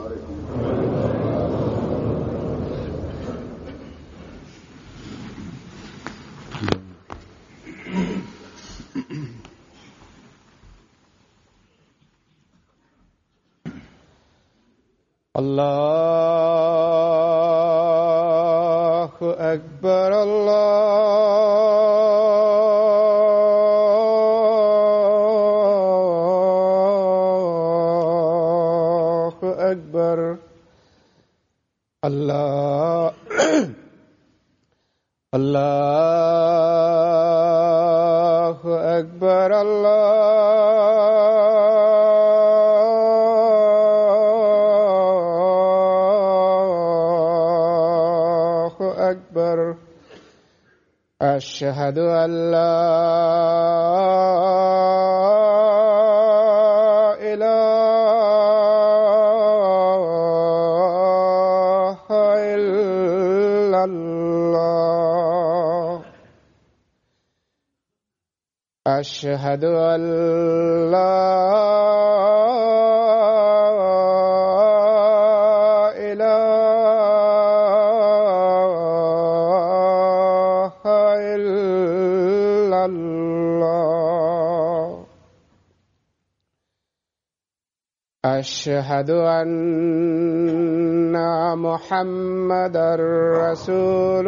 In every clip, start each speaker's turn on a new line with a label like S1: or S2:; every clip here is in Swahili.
S1: الله أكبر الله أكبر الله الله أكبر الله أكبر أشهد أن لا إله إلا الله أشهد أن لا إله إلا الله أشهد أن محمدا رسول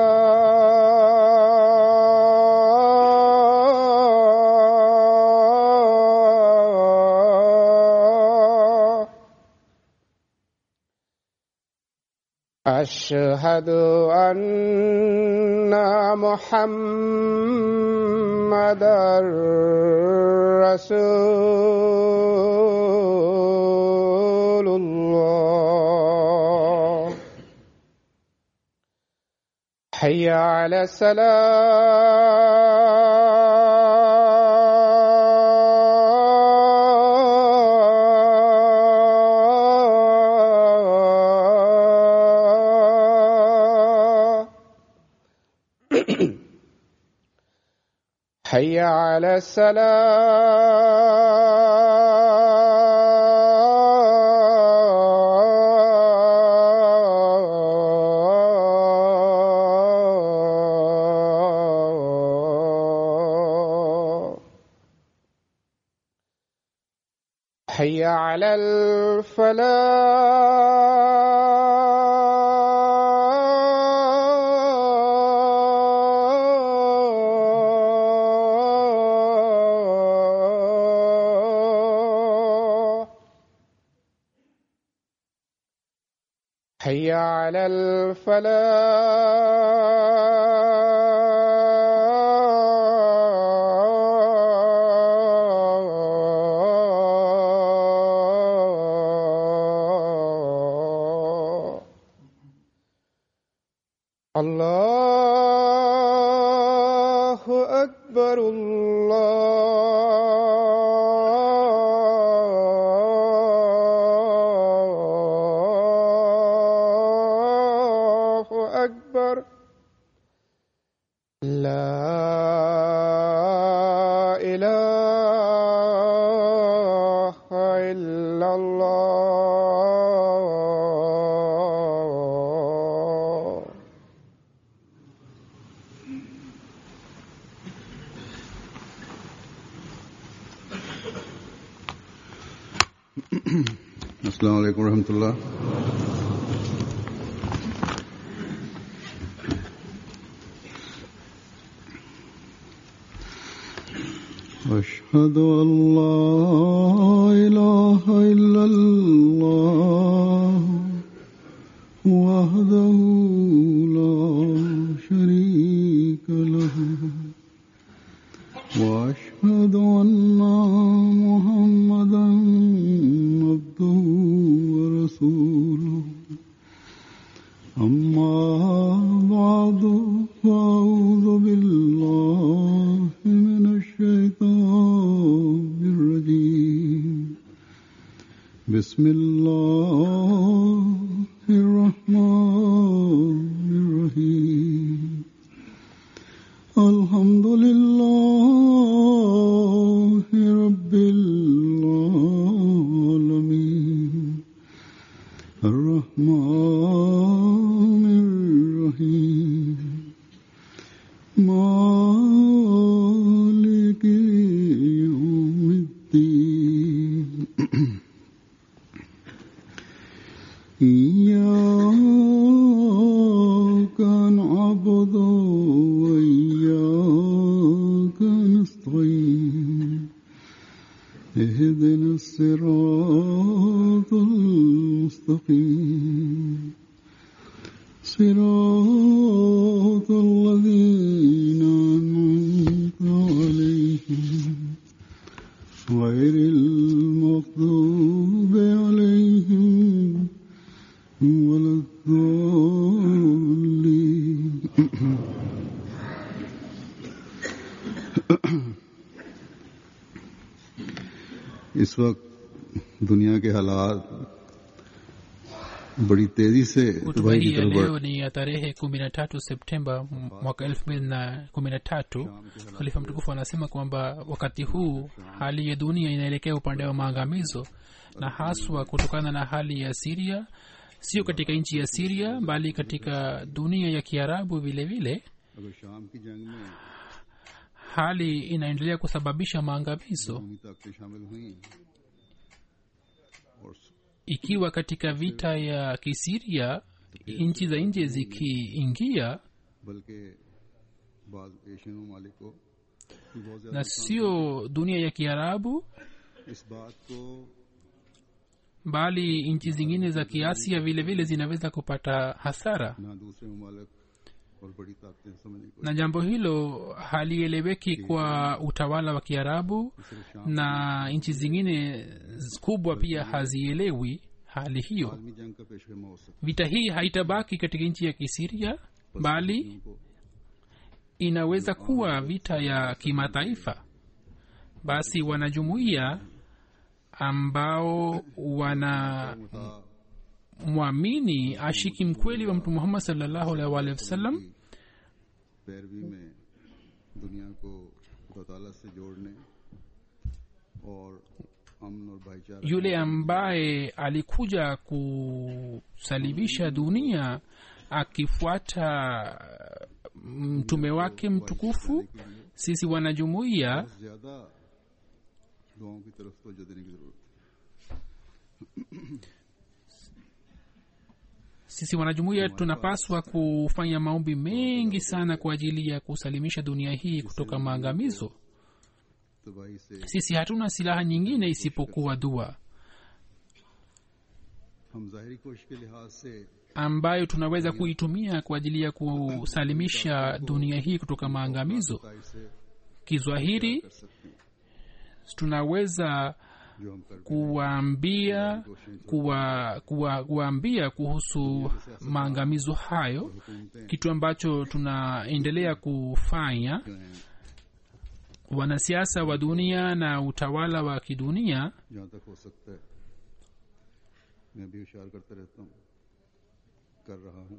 S1: الله أشهد أن محمدا رسول الله حي على السلام حي على السلام حي على الفلاح حي على الفلاح الله أكبر الله أكبر لا إله إلا الله
S2: السلام عليكم ورحمة الله أشهد أن لا إله إلا الله وحده لا شريك له وأشهد أن محمدا عبده ورسوله أما بعد فأعوذ بالله من الشيطان الرجيم بسم الله الرحمن الرحيم الحمد لله رب العالمين الرحمن الرحيم مالك يوم الدين إياك نعبد وإياك نستعين اهدنا الصراط المستقيم صراط الذين أنعمت عليهم غير المغضوب عليهم ولا الضالين इस वक्त दुनिया के हालात बड़ी तेजी से
S3: hotuba
S2: तबाही की
S3: hii ya
S2: तरफ बढ़
S3: leo ni ya tarehe kumi na tatu septemba mwaka elfu mbili na kumi na tatu khalifa mtukufu anasema kwamba wakati huu hali ya dunia inaelekea upande wa maangamizo na haswa kutokana na hali ya siria sio katika nchi ya siria bali katika dunia ya kiarabu vile vile
S2: अगर शाम की जंग में
S3: hali inaendelea kusababisha maangamizo
S2: कौमी ताकतें शामिल हुई और
S3: ikiwa katika vita ya kisiria nchi za nje zikiingia
S2: बल्कि बाद एशियन ममालिक को भी बहुत ज्यादा
S3: na sio dunia ya kiarabu
S2: इस बात को
S3: bali nchi zingine za kiasia vile vile zinaweza kupata hasara
S2: ना दूसरे ममालिक और बड़ी ताकतें समझने को
S3: na jambo hilo halieleweki kwa utawala wa kiarabu
S2: सिर्फ शाम
S3: na nchi zingine kubwa pia hazielewi hali hiyo
S2: आदमी जंग का पेशगमा हो सकता
S3: vita hii haitabaki katika nchi ya kisiria bali
S2: है उनको
S3: inaweza kuwa vita ya kimataifa basi wanajumuiya ambao wanamwamini ashiki mkweli wa mtu muhammad salllahu alaihi waalihi wasallam
S2: पैरवी में दुनिया को खुदा ताला से जोड़ने और अमन और भाईचारा
S3: yule ambaye alikuja kusalibisha dunia akifuata mtume wake mtukufu sisi wanajumuiya
S2: बहुत ज्यादा दुआओं की तरफ तवज्जो देने की जरूरत है
S3: sisi wanajumuiya tunapaswa kufanya maombi mengi sana kwa ajili ya kusalimisha dunia hii kutoka maangamizo
S2: तबाही से
S3: sisi hatuna silaha nyingine isipokuwa dua
S2: हम जाहिरी कोशिश के लिहाज से
S3: ambayo tunaweza kuitumia kwa ajili ya kusalimisha dunia hii kutoka maangamizo
S2: ताई से
S3: kizwahiri
S2: कर सकते हैं
S3: tunaweza
S2: जो हम कर
S3: kuwaambia kuwa, kuwa, kuwaambia kuhusu maangamizo hayo
S2: हुकूमतें
S3: kitu ambacho tunaendelea kufanya
S2: जो हैं
S3: wanasiasa wa dunia na utawala wa kidunia
S2: जहाँ तक हो सकता है मैं भी इशार करता रहता हूँ कर रहा हूँ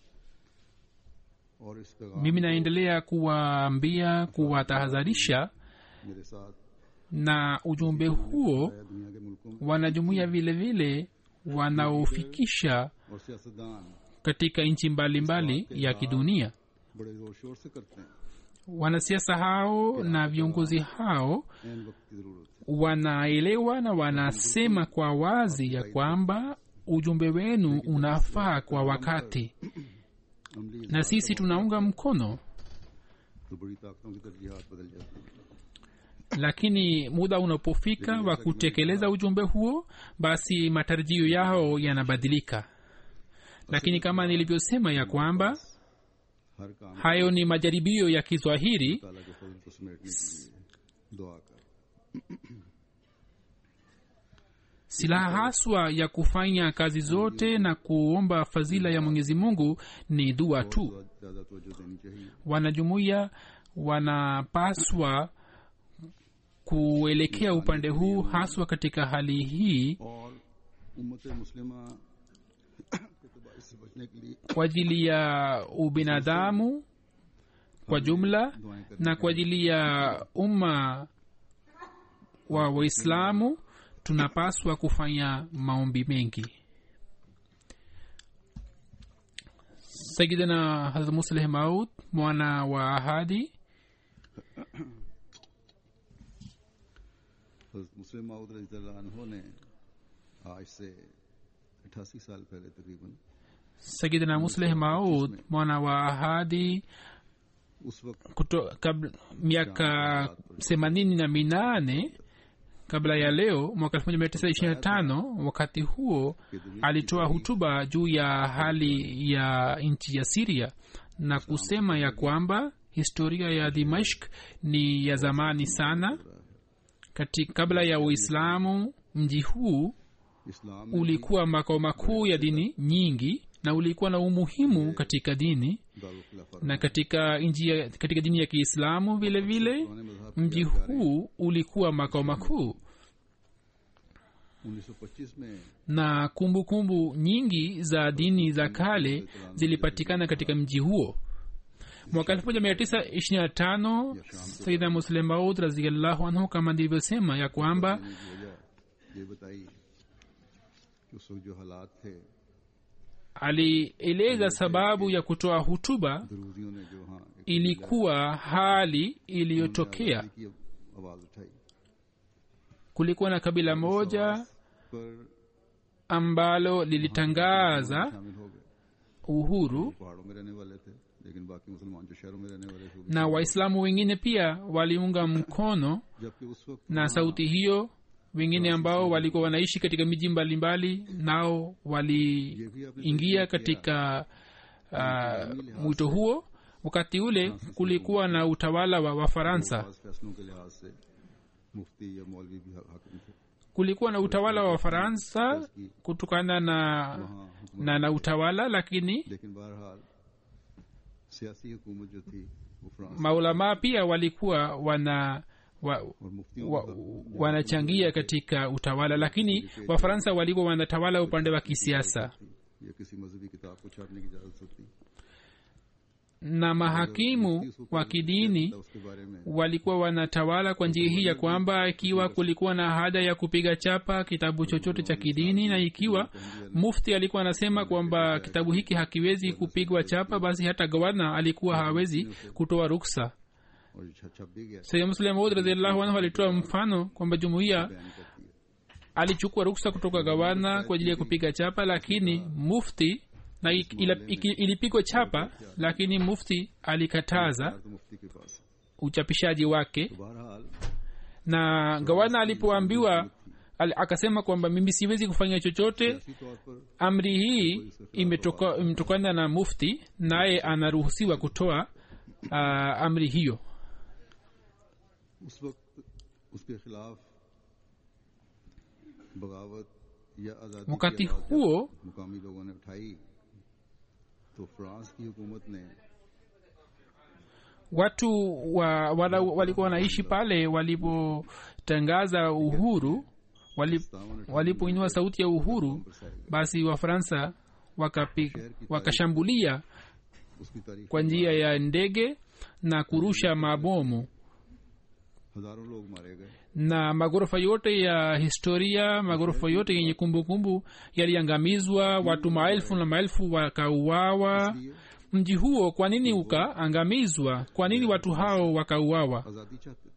S2: और इस पैगाम
S3: mimi naendelea kuwaambia kuwatahadharisha
S2: मेरे साथ
S3: na ujumbe huo
S2: है दुनिया के मुल्कों में
S3: wanajumuia vile vile wanaofikisha
S2: और सियासतदान
S3: katika nchi mbalimbali ya kidunia
S2: बड़े जोर शोर से करते हैं
S3: wanasiasa hao na viongozi hao
S2: एन वक्त की जरूरत है
S3: wanaelewa na wanasema kwa wazi ya kwamba ujumbe wenu unafaa kwa wakati
S2: अमली
S3: na sisi tunaunga mkono
S2: तो बड़ी ताकतों की तरजीहात बदल जाती हैं
S3: lakini muda unapofika wa kutekeleza ujumbe huo basi matarajio yao yanabadilika lakini kama nilivyosema ya kwamba
S2: हर काम
S3: hayo ni majaribio ya kiswahili
S2: ताला के फजल को समेटने के लिए दुआ कर
S3: silaha haswa ya kufanya kazi zote na kuomba fadhila ya mwenyezi mungu ni dua tu
S2: ज्यादा तवज्जो देनी चाहिए
S3: wanajumuiya wanapaswa kuelekea upande huu haswa katika hali hii
S2: और उम्मत मुस्लिमा के तबाही से बचने के लिए
S3: kwa ajili ya ubinadamu kwa jumla
S2: दुआएं करनी
S3: na kwa ajili ya umma wa waislamu tunapaswa kufanya maombi mengi sayidina hazrat musleh maud mwana wa ahadi
S2: हज़रत मुस्लिम माउद रजी ने आज से अठासी साल पहले तकरीबन
S3: sayidina musleh maud mwana wa ahadi
S2: उस वक्त
S3: kuto, kabla, miaka themanini na minane kabla ya leo mwaka elfu moja mia tisa ishirini na tano wakati huo alitoa hutuba juu ya hali ya nchi ya siria na kusema ya kwamba historia ya dimashk ni ya zamani sana Kati, kabla ya uislamu mji huu
S2: इस्लाम में
S3: ulikuwa makao makuu ya dini nyingi na ulikuwa na umuhimu katika dini
S2: Darul खिलाफा
S3: na katika nchi ya- katika dini ya kiislamu vile vile
S2: पुराने मजहब
S3: mji huu ulikuwa makao makuu
S2: 1925 में
S3: na kumbukumbu kumbu nyingi za dini za kale zilipatikana katika mji huo mwaka 1925 saida muslim maud raziallahu anhu kama ndilivyosema ya kwamba
S2: की वजह ये बताई कि उस वक्त जो हालात थे
S3: alieleza sababu ya kutoa hutuba
S2: दरूजियों ने जो हाँ एक
S3: ilikuwa hali iliyotokea
S2: आज़ादी की आवाज उठाई
S3: kulikuwa na kabila moja
S2: पर
S3: ambalo lilitangaza
S2: शामिल हो गए
S3: uhuru
S2: पहाड़ों में रहने वाले थे लेकिन बाकी मुसलमान जो शहरों में रहने वाले थे वो भी-
S3: na waislamu wengine pia waliunga mkono
S2: जबकि उस वक्त
S3: na sauti hiyo wengine ambao walikuwa wanaishi katika miji mbalimbali nao waliingia katika uh, mwito huo wakati ule kulikuwa na utawala wa wafaransa
S2: खास फैसलों के लिहाज से मुफ्ती या मौलवी भी हाकिम थे
S3: kulikuwa na utawala wa wafaransa
S2: की
S3: kutokana na
S2: वहाँ हुकूमत
S3: na, na utawala lakini
S2: लेकिन बहरहाल सियासी हुकूमत जो थी वो France
S3: maulamaa pia walikuwa wana wa,
S2: और मुफ्तियों
S3: wa, wanachangia katika utawala lakini wafaransa walikuwa wanatawala upande wa kisiasa
S2: या किसी मजहबी किताब को छापने की इजाजत होती
S3: na mahakimu wa kidini
S2: था उसके बारे में
S3: walikuwa wanatawala kwa njia hii ya kwamba ikiwa kulikuwa na haja ya kupiga chapa kitabu chochote cha kidini na ikiwa mufti alikuwa anasema kwamba kitabu hiki hakiwezi kupigwa chapa basi hata gavana alikuwa hawezi kutoa ruksa
S2: और ये छप छप भी गया
S3: sayid muslim maud raziallahu anhu alitoa mfano kwamba jumuiya
S2: बयान करती है
S3: alichukua ruksa kutoka gavana kwa ajili ya kupiga chapa lakini mufti na ik- ila- iki- ilipigwa chapa lakini mufti alikataza
S2: तो मुफ्ती के पास
S3: uchapishaji wake
S2: तो बहरहाल
S3: na gavana alipoambiwa al, akasema kwamba mimi siwezi kufanya chochote
S2: इसी तौर पर
S3: amri hii imetoka- imetokana na mufti naye anaruhusiwa kutoa uh, amri hiyo
S2: उस वक्त उसके खिलाफ बगावत या आजादी की
S3: wakati
S2: आवाज जब
S3: huo
S2: मुकामी लोगों ने उठाई तो फ्रांस की हुकूमत ने
S3: watu wa, wala, walikuwa wanaishi pale walipotangaza uhuru wali, walipoinua sauti ya uhuru basi wafaransa wakapi, wakashambulia
S2: उसकी तारीख
S3: kwa njia ya ndege na kurusha mabomu
S2: हजारों लोग मारे गए
S3: na maghorofa yote ya historia maghorofa yote yenye kumbukumbu yaliangamizwa watu maelfu na maelfu wakauawa mji huo kwa nini ukaangamizwa kwa nini watu hao wakauawa
S2: आजादी चाहते थे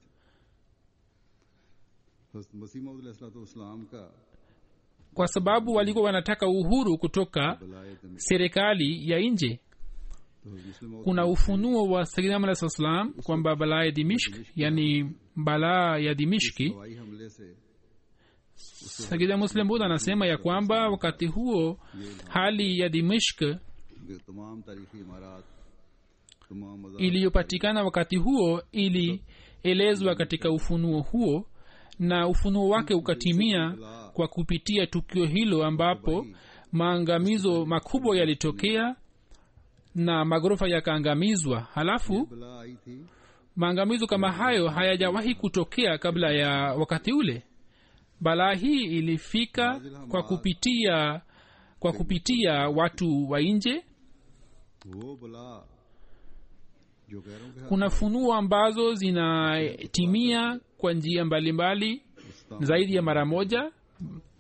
S2: हज़रत मसीह मसीम का
S3: kwa sababu walikuwa wanataka uhuru kutoka
S2: बलाए दमिश्क
S3: serikali ya nje
S2: तो मुस्लिम
S3: kuna ufunuo wa sayyidina alah salam kwamba balaa ya dimishk yani balaa ya dimishki
S2: हवाई हमले से
S3: sagida muslim bud anasema ya kwamba wakati huo hali ya dimishk
S2: ये तमाम तारीखी इमारत तमाम मज़ार
S3: iliyopatikana wakati huo ilielezwa katika ufunuo huo na ufunuo wake ukatimia kwa kupitia tukio hilo ambapo maangamizo makubwa yalitokea na maghorofa yakaangamizwa halafu
S2: बला आई थी
S3: maangamizo kama hayo hayajawahi kutokea kabla ya wakati ule balaa hii ilifika kwa kupitia kwa kupitia watu wa nje
S2: वो बला जो गैरों के हाथ
S3: kuna funuo ambazo zinatimia kwa njia mbalimbali zaidi ya mara moja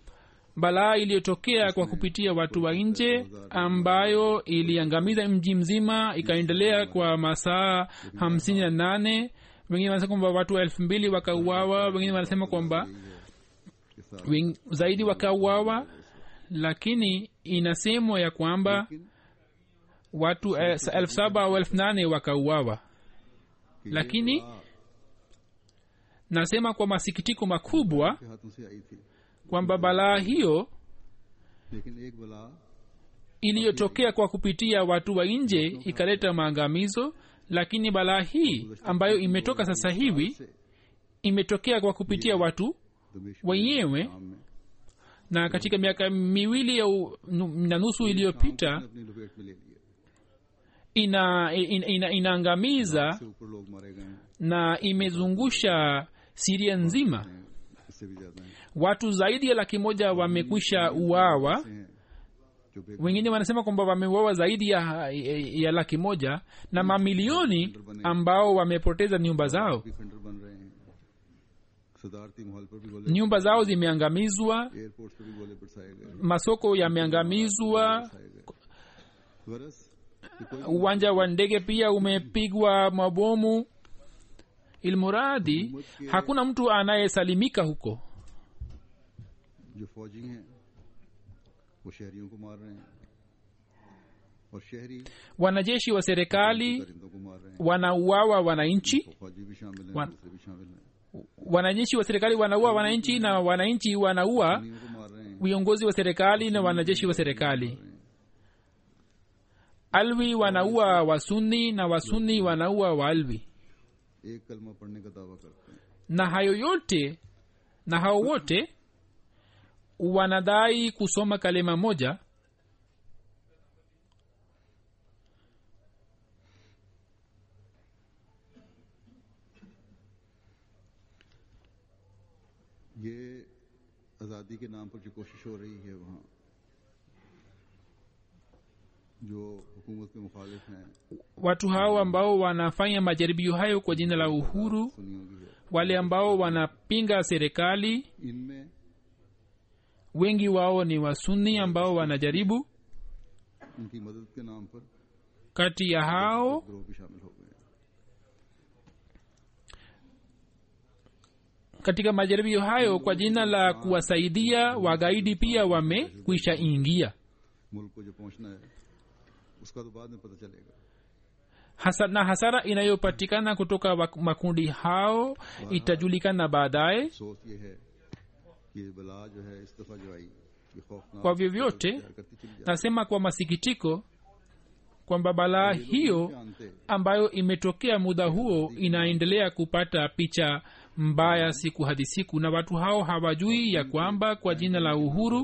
S3: balaa iliyotokea kwa kupitia watu wa nje ambayo iliangamiza mji mzima ikaendelea kwa masaa hamsini na nane wengine wanasema kwamba watu elfu mbili wakauawa wengine wanasema kwamba
S2: के साथ
S3: weng- zaidi wakauawa lakini inasemwa ya kwamba watu eh, elfu saba au elfu nane wakauawa
S2: कि ये
S3: lakini
S2: बला
S3: nasema kwa masikitiko makubwa
S2: के हाथों से आई थी
S3: kwamba balaa hiyo
S2: लेकिन एक बला
S3: iliyotokea kwa kupitia watu wa nje ikaleta maangamizo lakini balaa hii ambayo imetoka sasa hivi
S2: से
S3: imetokea kwa kupitia watu
S2: दमिश्क
S3: wenyewe
S2: शाम में
S3: na katika miaka miwili au nu- na nusu iliyopita
S2: अपनी लपेट में ले लिया
S3: ina, ina, ina, inaangamiza
S2: से ऊपर लोग मारे गए हैं
S3: na imezungusha siria nzima
S2: इससे भी ज्यादा हैं
S3: watu zaidi ya laki moja wamekwisha uawa
S2: ऐसे हैं जो बेगुनाह
S3: wengine wanasema kwamba wameuawa zaidi ya, ya, ya laki moja na mamilioni ambao wamepoteza nyumba zao
S2: भी खंडर बन रहे हैं सदारती माहौल पर भी गोले
S3: nyumba zao zimeangamizwa
S2: एयरपोर्ट पर भी गोले बरसाए गए
S3: masoko yameangamizwa
S2: बरसाए गए गरज कि कोई
S3: uwanja wa ndege pia umepigwa mabomu ilmuradi hakuna mtu anayesalimika huko
S2: जो फौजी हैं वो शहरियों को मार रहे हैं और शहरी
S3: wanajeshi wa serikali
S2: परिंदों को मार रहे हैं
S3: wanauawa wananchi
S2: तो फौजी भी शामिल हैं
S3: वन-
S2: दूसरे भी शामिल हैं
S3: wanajeshi wa serikali wanaua wananchi na wananchi wanaua
S2: उन्हीं को मार रहे हैं
S3: viongozi wa serikali na wanajeshi wa serikali alwi wanaua wasuni na wasuni wanaua waalwi
S2: एक कलमा पढ़ने का दावा करते हैं
S3: na hayo yote na hao wote wanadai kusoma kalima moja
S2: ये आज़ादी के नाम पर जो कोशिश हो रही है वहाँ जो हुकूमत के मुखालिफ हैं
S3: watu hao ambao wanafanya majaribio hayo kwa jina la uhuru
S2: सुनियों की है
S3: wale ambao wanapinga serikali
S2: इनमें
S3: wengi wao ni wasuni ambao wanajaribu
S2: उनकी मदद के नाम पर
S3: kati ya hao
S2: गिरोह भी शामिल हो गए हैं
S3: katika majaribio hayo kwa jina la kuwasaidia wagaidi pia wamekwisha ingia
S2: मुल्क को जो पहुंचना है उसका तो बाद में पता चलेगा
S3: Hasa, na hasara inayopatikana kutoka wak- makundi hao itajulikana baadaye
S2: सोच ये है कि ये बला जो है इस दफा जो आई ये खौफनाक
S3: kwa vyovyote
S2: तैयार करती चली जाए
S3: nasema kwa masikitiko kwamba balaa hiyo
S2: जानते
S3: ambayo imetokea muda huo inaendelea kupata picha mbaya siku hadi siku na watu hao hawajui ya kwamba kwa jina la uhuru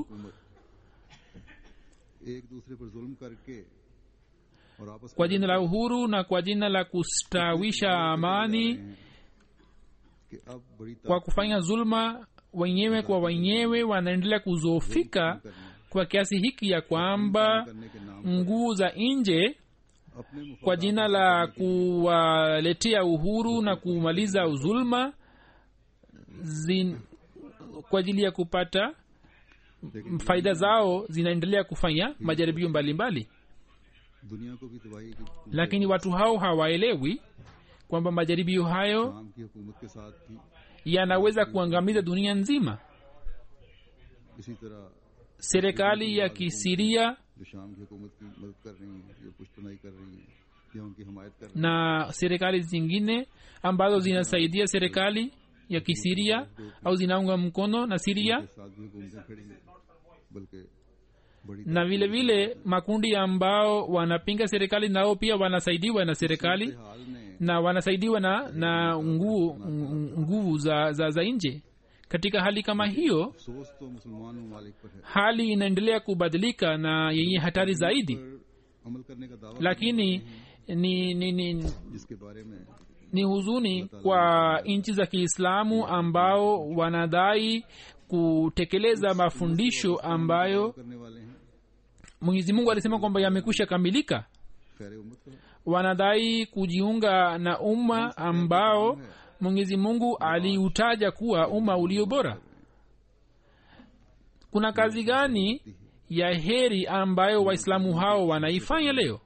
S2: एक दूसरे पर जुल्म करके और आपस
S3: kwa jina la uhuru na kwa jina la kustawisha amani
S2: कि अब बड़ी
S3: kwa kufanya zulma wenyewe kwa wenyewe wanaendelea kuzofika kwa kiasi hiki ya kwamba
S2: करने के नाम
S3: nguu za nje
S2: अपने मुफ-
S3: kwa jina la kuwaletea uhuru na kumaliza zulma zin, kwa ajili ya kupata faida zao zinaendelea kufanya majaribio mbalimbali
S2: दुनिया को भी तबाही की
S3: lakini watu hao hawaelewi kwamba majaribio hayo
S2: शाम की हुकूमत के साथ भी
S3: yanaweza kuangamiza dunia nzima
S2: इसी तरह
S3: serikali ya kisiria
S2: जो शाम की हुकूमत की मदद कर रही हैं या पुष्टनाई कर रही हैं या उनकी हमायत कर रही
S3: na serikali zingine ambazo zinasaidia serikali ya kisiria au zinaunga mkono na siria
S2: हैं के साथ भी हुकूमतें खड़ी हैं बल्कि बड़ी
S3: na vile vile makundi ambao wanapinga serikali nao pia wanasaidiwa na serikali
S2: हाल ने
S3: na wanasaidiwa na na nguvu nguvu za, za, za nje katika hali kama hiyo
S2: सोच तो मुसलमान ममालिक पर है
S3: hali inaendelea kubadilika na yenye hatari zaidi
S2: पर अमल करने का दावा
S3: lakini ni, ni, ni,
S2: जिसके बारे में
S3: ni huzuni kwa nchi za kiislamu ambao wanadai kutekeleza mafundisho ambayo
S2: करने वाले हैं
S3: mwenyezi mungu alisema kwamba yamekwisha kamilika
S2: खैर उम्मत का
S3: wanadai kujiunga na umma ambao mwenyezi mungu aliutaja kuwa umma ulio bora kuna kazi gani ya heri ambayo waislamu hao wanaifanya leo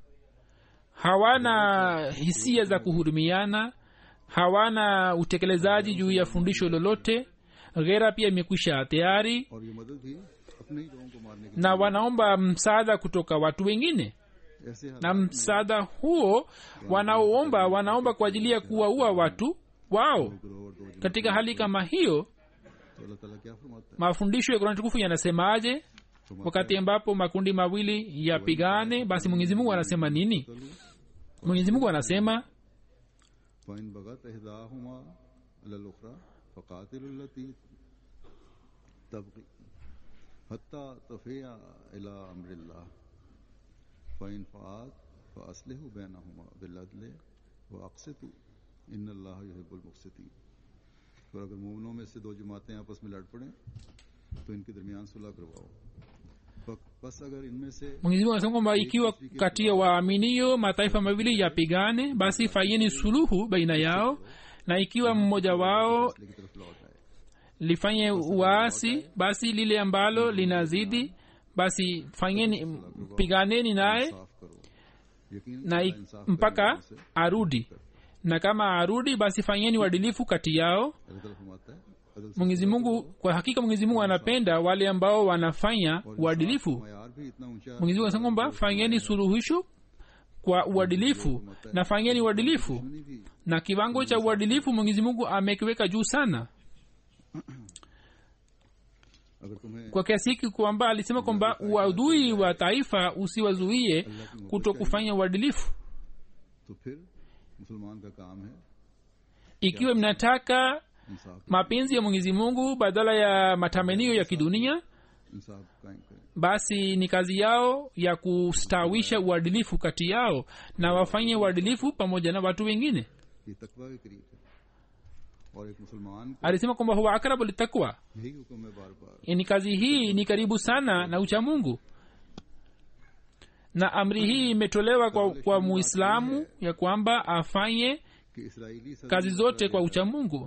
S3: hawana hisia za kuhurumiana hawana utekelezaji juu ya fundisho lolote ghera pia imekwisha tayari
S2: और ये मदद भी अपने ही लोगों को मारने की
S3: na wanaomba msaada kutoka watu wengine
S2: ऐसे हालात
S3: na msaada huo wanaoomba wanaomba kwa ajili ya kuwaua watu wao
S2: ग्रोह और दो
S3: katika hali kama hiyo
S2: तो अल्लाह ताला क्या फरमाता है
S3: mafundisho ya kurani tukufu yanasemaje wakati ambapo makundi mawili yapigane basi mwenyezi mungu anasema nini mwenyezi mungu anasema
S2: फ़इन बगत इहदाहुमा अलल उखरा फ़कातिल लती तबकी हत्ता तफिया इला अमरिल्लाह फ़इन फ़ात फ़अस्लिहु बैनहुमा बिलअदल व अक़सितु इन्नल्लाह युहिब्बुल मुक़सितीन और अगर मोमिनों में से दो जमातें आपस में लड़ पड़ें तो इनके दरमियान सुलह करवाओ ब- बस अगर इनमें से
S3: mwenyezi mungu anasema kwamba ikiwa kati ya waaminio mataifa mawili yapigane basi fanyeni suluhu baina yao na ikiwa mmoja wao
S2: असले की तरफ लौट आए
S3: lifanye uasi basi lile ambalo linazidi basi fanyeni piganeni naye
S2: साफ करो यकीन
S3: na i- mpaka arudi na kama arudi basi fanyeni uadilifu kati yao
S2: अल्लाह ताला फरमाता है अदल से
S3: mwenyezi mungu kwa hakika mwenyezi mungu anapenda wale ambao wanafanya uadilifu
S2: मयार भी इतना ऊंचा
S3: mwenyezi mungu anasema kwamba fanyeni suluhisho kwa uadilifu na fanyeni uadilifu
S2: नहीं भी
S3: na kiwango cha uadilifu mwenyezi mungu amekiweka juu sana
S2: अगर तुम्हें
S3: kwa kiasi hiki kwamba alisema kwamba uadui wa taifa usiwazuie kuto kufanya uadilifu
S2: तो फिर मुसलमान का काम है
S3: ikiwa mnataka
S2: इंसाफ
S3: mapenzi ya mwenyezi mungu badala ya matamanio ya kidunia
S2: इंसाफ कायम करें
S3: basi ni kazi yao ya kustawisha uadilifu kati yao na wafanye uadilifu pamoja na watu wengine
S2: ये तकवा के करीब है और एक मुसलमान को
S3: alisema kwamba huwa akrabu litakwa
S2: यही हुक्म है बार बार
S3: ni kazi hii ni karibu sana na ucha mungu na amri hii imetolewa kwa, kwa muislamu ya kwamba afanye
S2: कि इसराइली सदर
S3: kazi zote kwa ucha mungu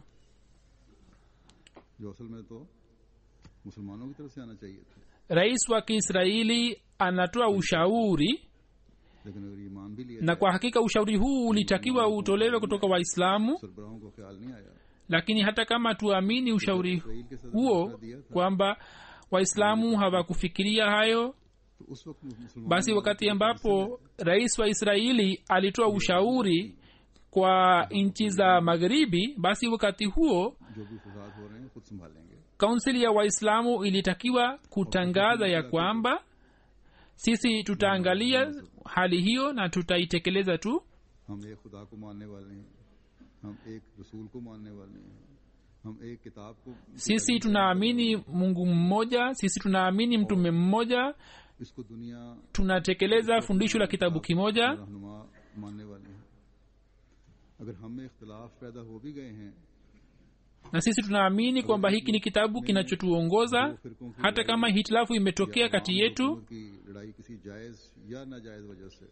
S2: जो असल में तो मुसलमानों की तरफ से आना चाहिए था
S3: rais wa kiisraeli anatoa ushauri
S2: लेकिन अगर ईमान भी लिया
S3: na kwa hakika ushauri huu ulitakiwa utolewe kutoka waislamu
S2: सरबराहों को ख्याल नहीं आया
S3: lakini hata kama tuamini ushauri
S2: Israel के सदर
S3: huo
S2: ने दिया था
S3: kwamba waislamu hawakufikiria hayo
S2: तो उस वक्त मुसलमान
S3: basi wakati ambapo rais wa israeli alitoa ushauri kwa nchi za magharibi basi wakati huo
S2: जो भी फसाद हो रहे हैं खुद संभालेंगे
S3: kansili ya waislamu ilitakiwa kutangaza ya kwamba sisi tutaangalia hali hiyo na tutaitekeleza tu
S2: हम एक खुदा को मानने वाले हैं हम एक रसूल को मानने वाले हैं हम एक किताब को
S3: sisi tunaamini mungu mmoja sisi tunaamini mtume mmoja
S2: इसको दुनिया
S3: tunatekeleza fundisho la kitabu kimoja
S2: रहनुमा मानने वाले हैं अगर हम में इख्तलाफ पैदा हो भी गए हैं
S3: na sisi tunaamini kwamba hiki ni kitabu kinachotuongoza hata kama hitilafu imetokea kati yetu
S2: हुकूमत की लड़ाई किसी जायज या नाजायज वजह से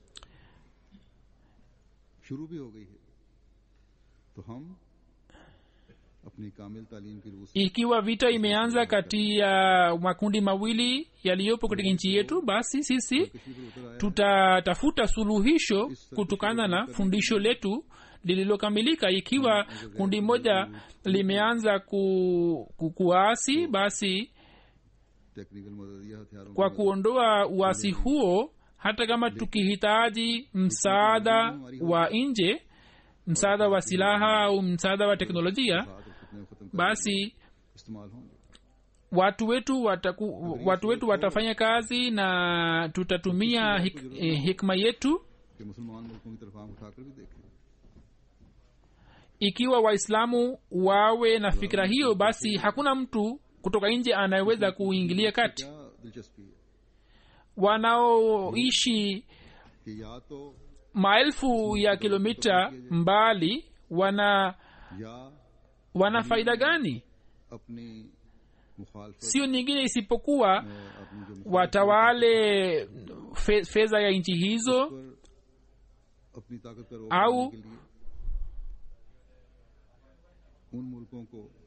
S2: शुरू भी हो गई है तो हम अपनी कामिल तालीम की रूह से
S3: ikiwa vita imeanza kati ya makundi mawili yaliyopo katika nchi yetu basi sisi
S2: किसी पर उतर आया
S3: tutatafuta suluhisho kutokana na fundisho letu lililokamilika ikiwa kundi moja limeanza ku, ku, kuasi basi
S2: technical मदद या हथियारों
S3: kwa
S2: की
S3: kuondoa uasi huo hata kama tukihitaji msaada wa nje msaada wa silaha au msaada wa teknolojia
S2: साथ और फितने को खत्म करने
S3: basi
S2: में इस्तेमाल होंगे
S3: watu wetu wataku, watu wetu watafanya kazi na tutatumia hik, eh, hikma yetu
S2: कि मुसलमान मुल्कों की तरफ आंख उठाकर भी देखें
S3: ikiwa waislamu wawe na fikira hiyo basi hakuna mtu kutoka nje anayeweza kuingilia kati
S2: क्या दिलचस्पी है
S3: wanaoishi
S2: कि या तो
S3: maelfu ya kilomita mbali wana
S2: या
S3: wana faida gani
S2: अपनी मुखालफत
S3: sio nyingine isipokuwa
S2: में अपनी जो मुखालफत
S3: watawale fe, fedha ya nchi hizo
S2: पर अपनी ताकत का रोक
S3: आओ।
S2: करने के लिए उन मुल्कों को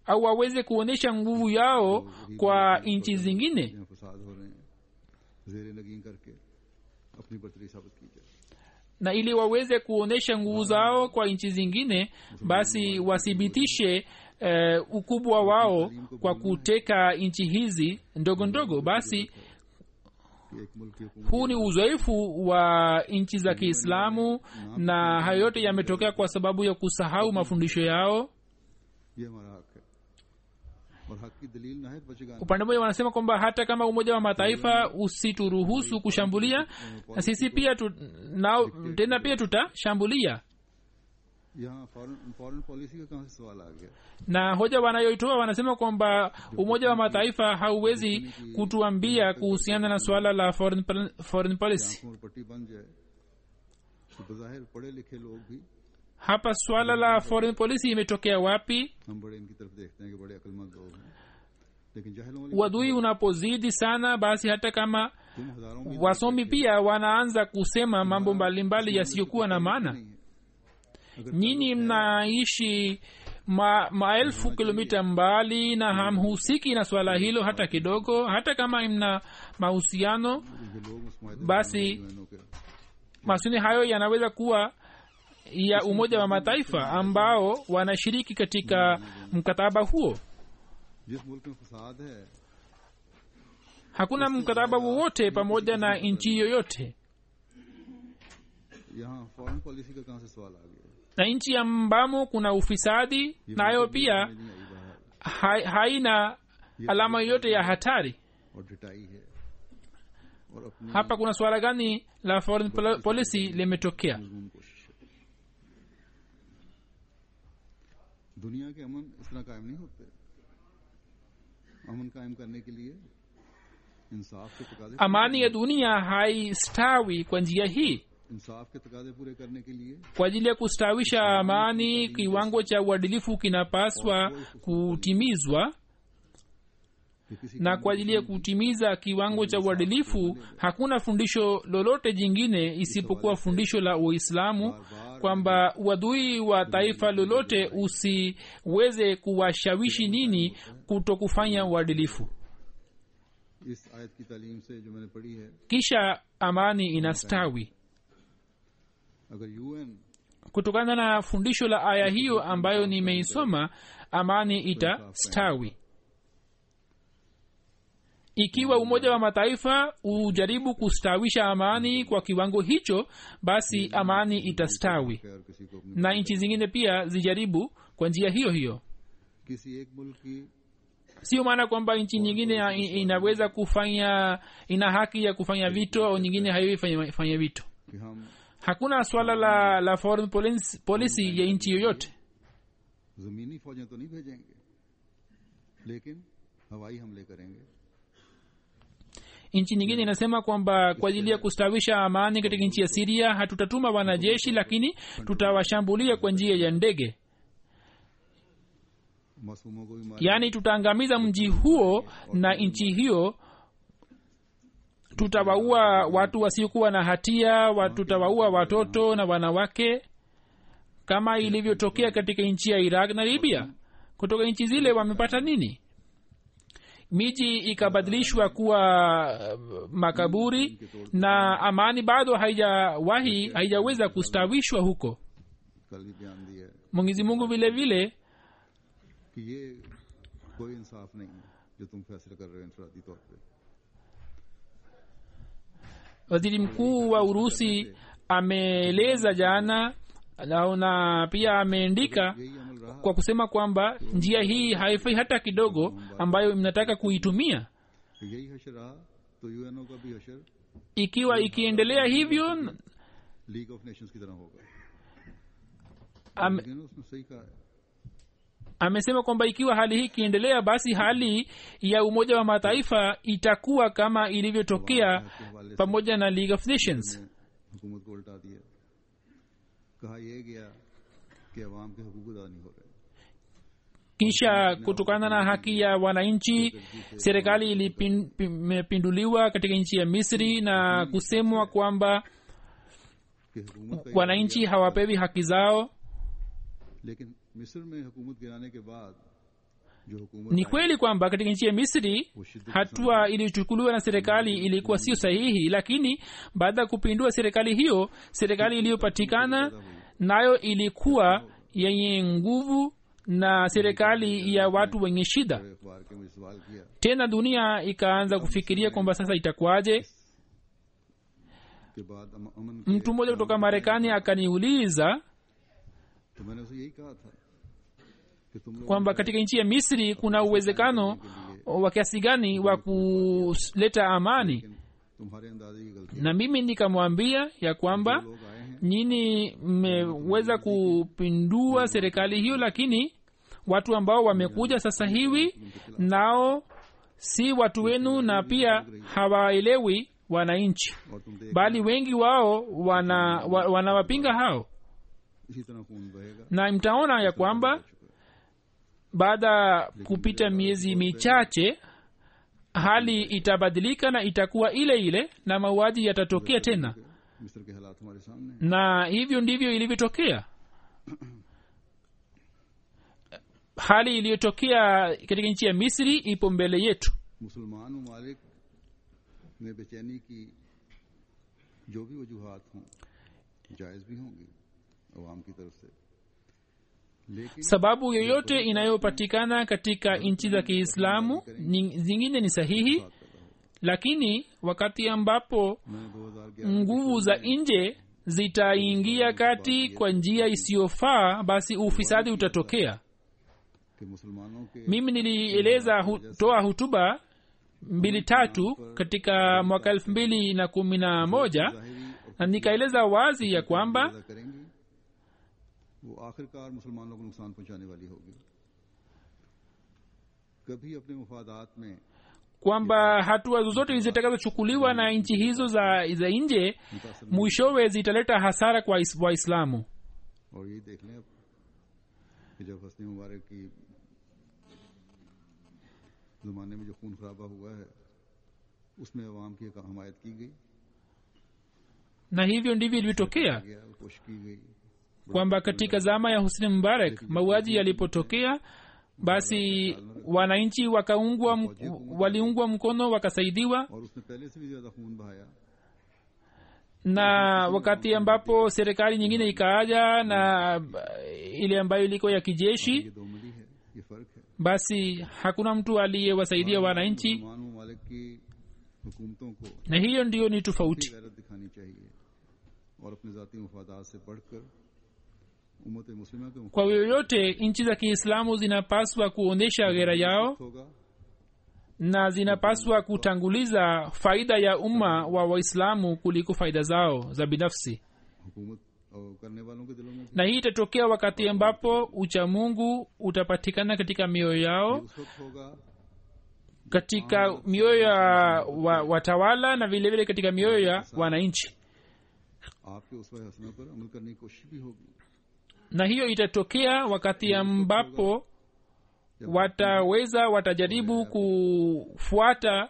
S3: au waweze kuonyesha nguvu yao kwa nchi zingine
S2: जहाँ फसाद हो रहे हैं जेर नगीन करके अपनी बर्तरी साबित की जाए
S3: na ili waweze kuonyesha nguvu zao kwa nchi zingine basi wathibitishe eh, ukubwa wao kwa kuteka nchi hizi ndogo ndogo basi
S2: कि एक मुल्क की हुकूमत
S3: huu ni uzoefu wa nchi za kiislamu na hayo yote yametokea kwa sababu ya kusahau mafundisho yao
S2: ये हमारा हक है और हक की दलील नाहित बचेगा
S3: upande mmoja wanasema kwamba hata kama umoja wa mataifa usituruhusu kushambulia na sisi pia tu, nao, tena pia tutashambulia
S2: यहाँ फॉरेन फॉरेन पॉलिसी का कहाँ से सवाल आ गया
S3: na hoja wanayoitoa wanasema kwamba umoja wa mataifa hauwezi kutuambia kuhusiana na suala la foreign, pol- foreign policy
S2: आंखों में पट्टी बन जाए तो बज़ाहिर पढ़े लिखे लोग भी
S3: hapa suala la foreign policy imetokea wapi
S2: हम बड़े इनकी तरफ देखते हैं कि बड़े अक्लमंद लोग हैं लेकिन जहलों वाली
S3: uadui unapozidi sana basi hata kama
S2: तुम हजारों की
S3: wasomi pia wanaanza kusema mambo mbalimbali yasiyokuwa na maana
S2: नहीं है
S3: nyinyi mnaishi ma, maelfu kilomita mbali na hamhusiki na swala hilo hata kidogo hata kama mna mahusiano
S2: जो लोग उस मायदे
S3: basi
S2: के
S3: masuni hayo yanaweza kuwa ya umoja wa mataifa ambao wanashiriki katika mkataba huo
S2: जिस मुल्क में फसाद है
S3: hakuna mkataba wowote pamoja na nchi yoyote
S2: यहाँ फॉरेन पॉलिसी का कहाँ से सवाल आ गया
S3: na nchi ambamo kuna ufisadi nayo pia
S2: नहीं आई बाहर
S3: hai- haina alama yoyote ya hatari
S2: और डिटाई है और अपनी
S3: hapa kuna suala gani la foreign pol- policy limetokea
S2: मजमून कोशिश है दुनिया के अमन इस तरह कायम नहीं होते अमन कायम करने के लिए इंसाफ के तकाजे
S3: amani ya dunia haistawi kwa njia hii
S2: इंसाफ के तकाजे पूरे करने के लिए
S3: kwa ajili ya kustawisha amani kiwango cha uadilifu kinapaswa kutimizwa
S2: कि किसी
S3: na kwa ajili ya kutimiza kiwango cha uadilifu hakuna fundisho lolote jingine isipokuwa fundisho la uislamu kwamba uadui wa taifa lolote usiweze kuwashawishi nini kuto kufanya uadilifu
S2: इस आयत की तालीम से जो मैंने पढ़ी है
S3: kisha amani inastawi
S2: अगर UN
S3: kutokana na fundisho la aya hiyo ambayo nimeisoma amani itastawi ikiwa umoja wa mataifa ujaribu kustawisha amani kwa kiwango hicho basi amani itastawi
S2: खैर किसी को अपनी
S3: na nchi zingine pia zijaribu kwa njia hiyo hiyo
S2: किसी एक मुल्क की
S3: sio maana kwamba nchi nyingine ya- i- inaweza kufanya ina haki ya kufanya vito au nyingine haiwezi fanya, fanya vito
S2: कि हम
S3: hakuna swala la, la foreign policy, policy ya nchi yoyote
S2: जमीनी फौजें तो नहीं भेजेंगे लेकिन हवाई हमले करेंगे
S3: nchi nyingine inasema kwamba kwa ajili ya kustawisha amani katika nchi ya siria hatutatuma wanajeshi lakini tutawashambulia kwa njia ya ndege
S2: मासूमों को भी मार
S3: yaani tutaangamiza mji huo na nchi hiyo tutawaua watu wasiokuwa na hatia wa- tutawaua watoto na wanawake kama ilivyotokea katika nchi ya iraq na libya kutoka nchi zile wamepata nini miji ikabadilishwa kuwa uh, makaburi na amani bado haijawahi haijaweza kustawishwa huko
S2: कल भी बयान दिया है
S3: mwenyezi mungu vile vile
S2: कि ये कोई इंसाफ नहीं है जो तुम फैसले कर रहे हो इंफरादी तौर पे
S3: waziri mkuu wa urusi ameeleza jana na, na pia ameandika
S2: यही अमल रहा
S3: kwa kusema kwamba njia hii haifai hata kidogo ambayo mnataka kuitumia
S2: कि यही हशर रहा तो यूएनओ का भी हशर
S3: ikiwa ikiendelea hivyo
S2: League of Nations की तरह होगा
S3: am,
S2: लेकिन उसने सही कहा है
S3: amesema kwamba ikiwa hali hii ikiendelea basi hali ya umoja wa mataifa itakuwa kama ilivyotokea
S2: के हवाले से
S3: pamoja na league of nations
S2: ने हुकूमत को उल्टा दिया कहा यह गया कि अवाम के हकूक अदा नहीं हो रहे
S3: kisha kutokana na haki ya wananchi serikali ilipinduliwa katika nchi ya misri na kusemwa kwamba
S2: कि हुकूमत का ये
S3: wananchi hawapewi haki zao
S2: लेकिन मिस्र में हुकूमत गिराने के बाद जो हुकूमत
S3: ni kweli kwamba katika nchi ya misri
S2: वो शिद्दत
S3: hatua iliyochukuliwa na serikali ilikuwa sio sahihi lakini baada ya kupindua serikali hiyo serikali iliyopatikana nayo ilikuwa yenye nguvu na serikali ya watu wenye shida
S2: बड़े अखबार के मुझे सवाल किया
S3: tena dunia ikaanza kufikiria kwamba sasa itakuwaje
S2: के बाद अम- अमन के
S3: mtu mmoja kutoka marekani akaniuliza
S2: तो मैंने उसे यही कहा था कि तुम लोग
S3: kwamba katika nchi ya misri kuna uwezekano wa kiasi gani wa kuleta amani
S2: लेकिन तुम्हारे अंदाजे की गलती
S3: na mimi nikamwambia ya kwamba
S2: लोग आए हैं
S3: nyini mmeweza kupindua serikali hiyo lakini watu ambao wamekuja sasa hivi nao si watu wenu na pia hawaelewi wananchi
S2: और तुम देख
S3: bali wengi wao wana wa, wanawapinga hao
S2: इसी तरह खून बहेगा
S3: na mtaona ya kwamba baada ya kupita miezi michache hali itabadilika na itakuwa ile ile na mauaji yatatokea tena
S2: मिस्र के हालात हमारे सामने हैं।
S3: na hivyo ndivyo ilivyotokea hali iliyotokea katika nchi ya misri ipo mbele yetu
S2: मुसलमान ममालिक में बेचैनी की जो भी वजूहत हों जायज़ भी होंगी अवाम की तरफ से लेकिन
S3: sababu yoyote inayopatikana katika nchi za kiislamu ni- zingine ni sahihi
S2: बात कर रहा हूं
S3: lakini wakati ambapo
S2: मैंने 2011
S3: nguvu za nje zitaingia kati kwa njia isiyofaa basi ufisadi utatokea
S2: के मुसलमानों के
S3: mimi nilieleza hu, toa hutuba mbili tatu katika mwaka elfu mbili na kumi na moja
S2: ज़ाहिरी और
S3: na nikaeleza wazi ya kwamba
S2: पैदा करेंगी वो आखिरकार मुसलमानों को नुकसान पहुंचाने वाली होगी कभी अपने मफादात में
S3: kwamba hatua zozote zitakazochukuliwa na nchi hizo za, za nje
S2: मुतासर
S3: mwishowe zitaleta hasara kwa is- waislamu
S2: और ये देख लें अब कि जब हस्नी मुबारक की ज़माने में जो खून खराबा हुआ है उसमें अवाम की हमायत की गई
S3: na hivyo ndivyo ilivyotokea
S2: गया कोशिश की गई
S3: kwamba katika zama ya husni mubarak mauaji yalipotokea basi wananchi wakaungwa mk- waliungwa mkono wakasaidiwa
S2: और उसने पहले से भी ज्यादा खून बहाया
S3: na wakati ambapo serikali nyingine ikaaja na uh, ile ambayo ilikuwa ya kijeshi
S2: ये दो मिली है ये फर्क है
S3: basi hakuna mtu aliyewasaidia wananchi
S2: मुसलमान ममालिक की हुकूमतों को
S3: na hiyo ndiyo ni tofauti
S2: गैरत दिखानी चाहिए और अपने जाती मफादात से बढ़कर उम्मत मुस्लिमा के
S3: kwa yoyote nchi za kiislamu zinapaswa kuonyesha ghera yao
S2: मुखालिफ होगा
S3: na zinapaswa kutanguliza faida ya umma wa waislamu kuliko faida zao za binafsi
S2: हुकूमत और करने वालों के दिलों में
S3: na hii itatokea wakati ambapo uchamungu utapatikana katika mioyo yao
S2: उस वक्त होगा
S3: katika mioyo ya wa, watawala na vilevile vile katika mioyo ya wananchi
S2: आपके उस हसना पर अमल करने की कोशिश भी होगी
S3: na hiyo itatokea wakati ambapo wataweza watajaribu kufuata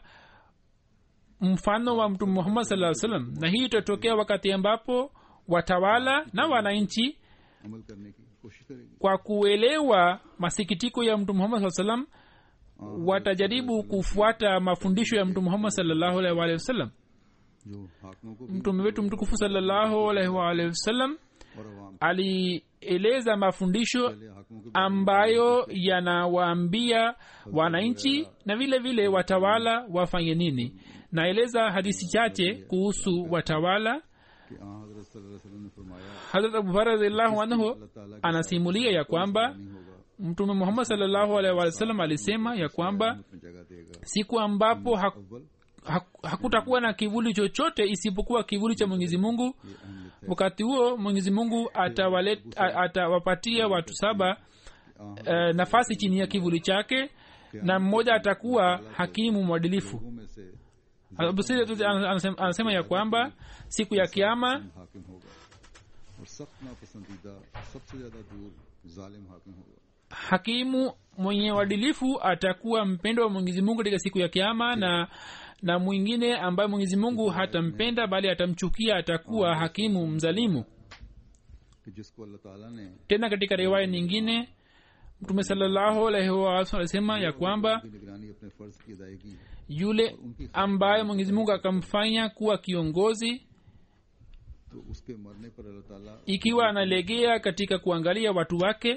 S3: mfano wa mtume muhammad saa salam na hii itatokea wakati ambapo watawala na wananchi
S2: अमल करने की कोशिश करेगी
S3: kwa kuelewa masikitiko ya mtume muhammad saa salam watajaribu kufuata mafundisho ya mtume muhammad salllahu alaihi waalihi wasallam
S2: जो हाकिमों को भी
S3: mtume wetu mtukufu salllahu alaihi waalihi wasallam
S2: और अवाम
S3: alieleza mafundisho
S2: पहले हाकिमों के
S3: ambayo yanawaambia wananchi na vile vile watawala wafanye nini naeleza hadisi chache kuhusu watawala
S2: कि आ हजरत सल्लल्लाहु अलैहि वसल्लम ने फरमाया
S3: hadrat abubakar radiallahu anhu
S2: अल्लाह ताला की
S3: anasimulia ya kwamba
S2: नहीं होगा
S3: mtume muhammad salllahu alaihi wa sallam alisema ya kwamba
S2: उसमें जगह देगा
S3: siku ambapo hak,
S2: अव्वल
S3: hak, hakutakuwa na kivuli chochote isipokuwa kivuli cha mwenyezi mungu
S2: ये अहम लिखता
S3: wakati huo mwenyezi mungu atawalet- a- atawapatia watu saba
S2: है
S3: uh, nafasi chini ya kivuli chake na mmoja atakuwa hakimu mwadilifu
S2: लोगों में से
S3: Abu Sa'id al-Khudri anasema, anasema ya kwamba siku ya kiama
S2: हाकिम होगा और सख्त नापसंदीदा सबसे ज्यादा दूर जालिम हाकिम होगा
S3: hakimu mwenye uadilifu atakuwa mpendo wa mwenyezi mungu katika siku ya kiama na na mwingine ambaye mwenyezi mungu hatampenda bali atamchukia atakuwa hakimu mzalimu
S2: कि जिसको अल्लाह ताला ने
S3: tena katika riwaya nyingine mtume salallahu alaihi wasallam alisema ya kwamba
S2: की निगरानी अपने फर्ज की अदायगी
S3: yule ambaye mwenyezi mungu akamfanya kuwa kiongozi
S2: तो उसके मरने पर अल्लाह ताला
S3: ikiwa analegea katika kuangalia watu wake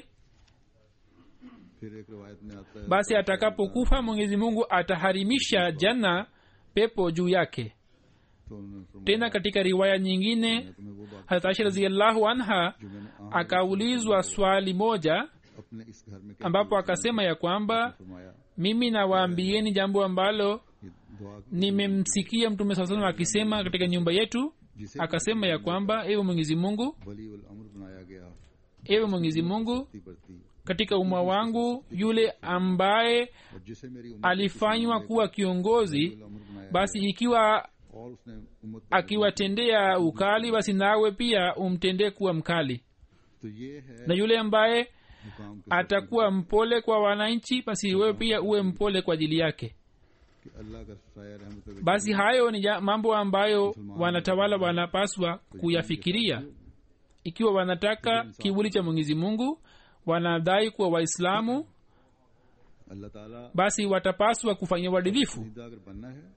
S2: फिर एक रिवायत में आता है
S3: basi atakapokufa mwenyezi mungu ataharimisha jana pepo juu yake
S2: तो उन्होंने फरमाया
S3: tena katika riwaya nyingine
S2: मैं तुम्हें वो बात
S3: harat aisha raziallahu anha
S2: जो मैंने आम
S3: akaulizwa swali moja
S2: अपने इस घर में कहती
S3: ambapo
S2: हुई
S3: akasema ya kwamba
S2: फरमाया
S3: mimi nawaambieni jambo ambalo
S2: ये दुआ
S3: nimemsikia mtume saa salam akisema katika nyumba yetu
S2: जिसे
S3: akasema ya kwamba ewe mwenyezi mungu
S2: वली उल अमर बनाया गया
S3: ewe mwenyezi mungu
S2: ती बढ़ती
S3: katika umma wangu yule ambaye
S2: और जिसे मेरी उम्मत
S3: alifanywa kuwa kiongozi
S2: उल अमर बनाया
S3: basi ikiwa
S2: और उसने उम्मत पर
S3: akiwatendea ukali basi nawe pia umtendee kuwa mkali
S2: तो ये है
S3: na yule ambaye
S2: मुकाम के
S3: atakuwa mpole kwa wananchi basi wewe pia uwe mpole kwa ajili yake
S2: कि अल्लाह का साया रहमत अगर
S3: basi hayo ni ja- mambo ambayo wanatawala wanapaswa kuyafikiria ikiwa wanataka kivuli cha mwenyezi mungu wanadai kuwa waislamu
S2: अल्लाह ताला
S3: basi watapaswa kufanya uadilifu
S2: सीधा अगर बनना है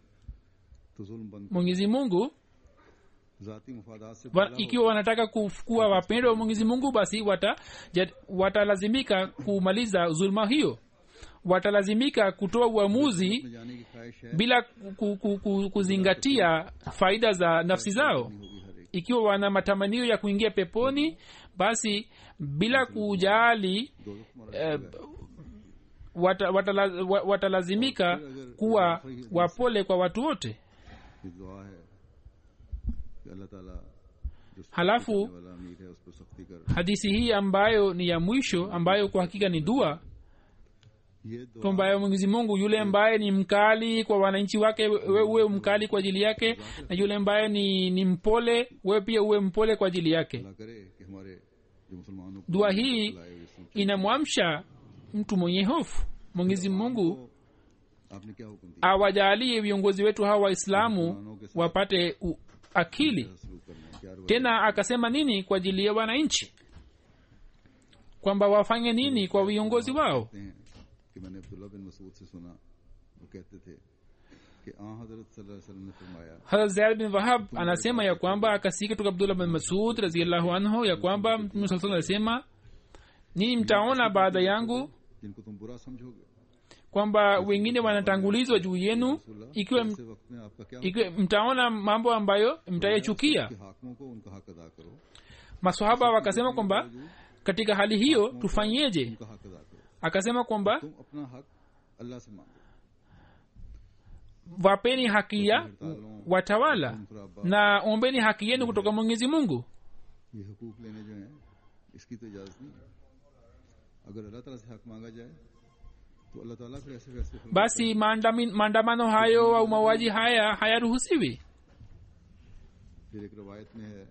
S2: तो जुल्म बंद
S3: mwenyezi mungu
S2: जाती मुफादात से
S3: wa,
S2: बड़ा
S3: ikiwa wanataka kuf- kuwa wapendwa wa mwenyezi mungu basi wata, jat, watalazimika kumaliza zulma hiyo watalazimika kutoa uamuzi
S2: में जाने की ख्वाहिश है
S3: bila ku, ku, ku, kuzingatia faida za nafsi zao
S2: होगी हर एक
S3: ikiwa wana matamanio ya kuingia peponi basi bila kujali
S2: दो हमारा
S3: eh, wata, watala, wa- watalazimika kuwa wapole kwa watu wote
S2: ये दुआ है कि अल्लाह ताला जो सख्ती
S3: हलाफु,
S2: करने वाला अमीर है उस पर सख्ती कर
S3: hadithi hii ambayo ni ya mwisho ambayo kwa hakika ni dua
S2: ये दुआ
S3: kwamba mwenyezi mungu yule ambaye ni mkali kwa wananchi wake wewe uwe mkali kwa ajili yake na yule ambaye ni, ni mpole wewe pia uwe mpole kwa ajili yake
S2: अल्लाह करे कि हमारे जो मुसलमानों को
S3: dua hii
S2: लाए हुए इस्लाम
S3: inamwamsha mtu mwenye hofu mwenyezi mungu
S2: आपने क्या हुक्म दिया
S3: awajalie viongozi wetu hawa waislamu wapate u, akili
S2: शुरू करना है क्या रुआ
S3: tena akasema nini kwa ajili ya wananchi kwamba wafanye nini kwa viongozi wao
S2: कहते हैं कि मैंने अब्दुल्ला बिन मसूद से सुना वो कहते थे कि आ हजरत सल्लल्लाहु अलैहि वसल्लम ने फरमाया
S3: hazrat zaid bin wahab anasema ya kwamba akasikia kutoka abdullah bin masud raziallahu anhu ya kwamba mtume saa salam alisema nini mtaona baada yangu
S2: जिनको तुम बुरा समझोगे
S3: kwamba wengine wanatangulizwa juu yenu
S2: रसूलुल्लाह,
S3: ikiwa
S2: ऐसे वक्त में आपका क्या
S3: ikiwa mtaona mambo ambayo mtayachukia
S2: कि हाकिमों को उनका हक अदा करो
S3: masahaba wakasema kwamba katika hali hiyo tufanyeje
S2: उनका हक अदा करो
S3: akasema kwamba
S2: तुम अपना हक अल्लाह से मांगो
S3: wapeni haki ya watawala
S2: तुम खराबा
S3: na ombeni haki yenu kutoka mwenyezi mungu
S2: ये हकूक लेने जो हैं इसकी तो इजाजत नहीं है अगर अल्लाह ताला से हक मांगा जाए तो अल्लाह ताला फिर ऐसे फैसले फरमाता
S3: basi maandami- maandamano hayo au mauaji haya hayaruhusiwi
S2: है। फिर एक रवायत में है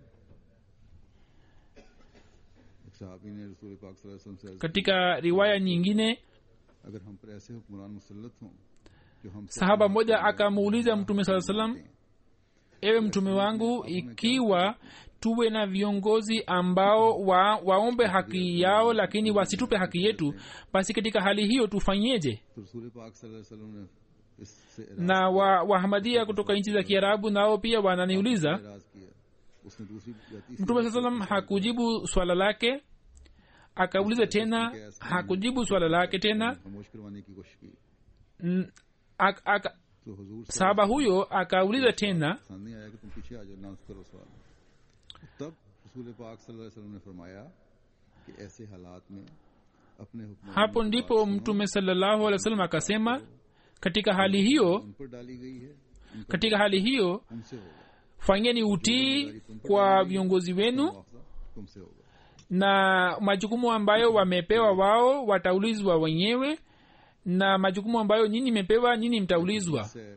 S2: एक सहाबी ने रसूल पाक सल्लल्लाहु अलैहि वसल्लम से अर्ज की,
S3: katika riwaya nyingine
S2: अगर हम पर ऐसे हुक्मरान मुसल्लत हों जो हम
S3: sahaba mmoja akamuuliza mtume saa salam ewe mtume wangu ikiwa tuwe na viongozi ambao wa, waombe haki yao lakini wasitupe haki yetu basi katika hali hiyo tufanyeje
S2: तो रसूल पाक सल्लल्लाहु अलैहि वसल्लम ने इससे
S3: na wa wahamadia kutoka nchi za kiarabu nao pia wananiuliza
S2: एराज किया उसने दूसरी जाति
S3: mtume saa salam hakujibu swala lake akauliza tena hakujibu swala lake tena
S2: खामोश करवाने की कोशिश की
S3: N- ak- ak-
S2: तो हुजूर से
S3: sahaba huyo akauliza tena
S2: पसंद नहीं आया कि तुम पीछे आ जाओ ना करो सवाल तब रसूल पाक सल्लल्लाहु अलैहि वसल्लम ने फरमाया कि ऐसे हालात में अपने हुक्म
S3: hapo ndipo mtume salallahu alih wa sallam akasema katika hali hiyo
S2: उन पर डाली गई है उनका
S3: katika hali hiyo
S2: उनसे होगा
S3: fanyeni utii kwa viongozi wenu
S2: मुआवजा तुमसे होगा
S3: na majukumu ambayo wamepewa wao wataulizwa wenyewe na majukumu ambayo nyinyi mepewa nyinyi mtaulizwa
S2: से